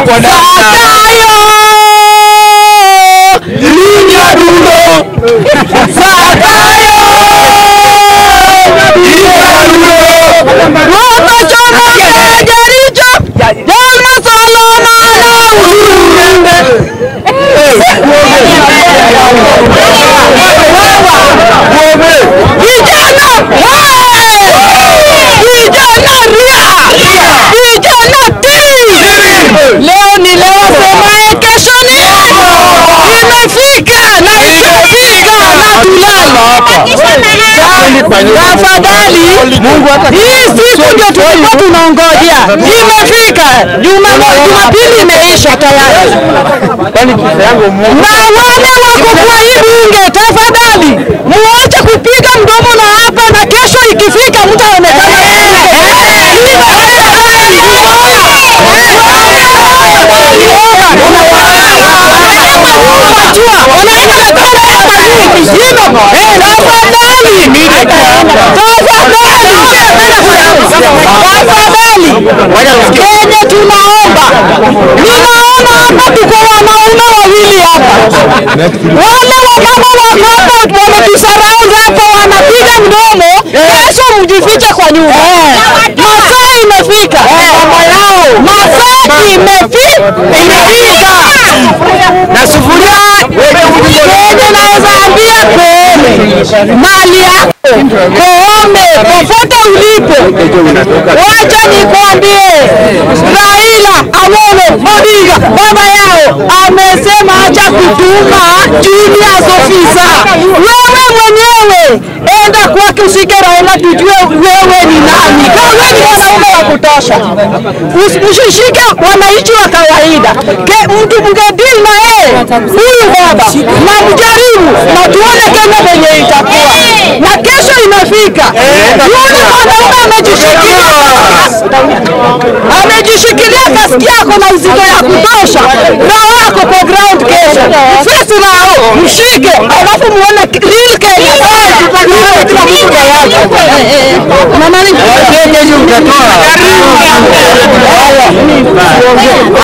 kwa Zakayo Linyadulo Zakayo Linyadulo Ruto chomo jaricho Jalma Solomon Urumbe Vijana Vijana ria Vijana tii Leo ni leo semaye kesho ni imefika na ikifika na tulala. Tafadhali, hii siku ndio tulikuwa tunaongojea, imefika. Juma- Jumapili imeisha tayari, na wale wako kwa hii bunge, tafadhali muache kupiga mdomo na hapa, na kesho ikifika mtaonekana Kenya tunaomba, ninaona hapa tuko wanaume wawili hapa, wale wamama wako hapa wametusaraund hapa, wanapiga mdomo. Kesho mjifiche kwa nyumba. Masaa imefika, masaa imefika, imefika na sufuria yenye naweza ambia Koome, mali yako Koome, popote ulipo, wacha nikwambie, Raila Amolo Odinga baba yao amesema acha kutuma junior officer. Wewe mwenyewe enda kwake ushike Raila, tujue wewe ni nani. Kama wewe ni mwanaume wa kutosha, Usi- usishike wananchi wa kawaida. Ke, mtu mngedili na yeye huyu baba na mjaribu na tuone Kenya venye itakuwa, na kesho imefika. Yule mwanaume amejishikilia amejishikilia kaski yako na uzito ya kutosha, roho yako kwa ground kesho. Fesi nao mshike, alafu muone real Kenya. Tutajua kila mtu na yake. Mama ni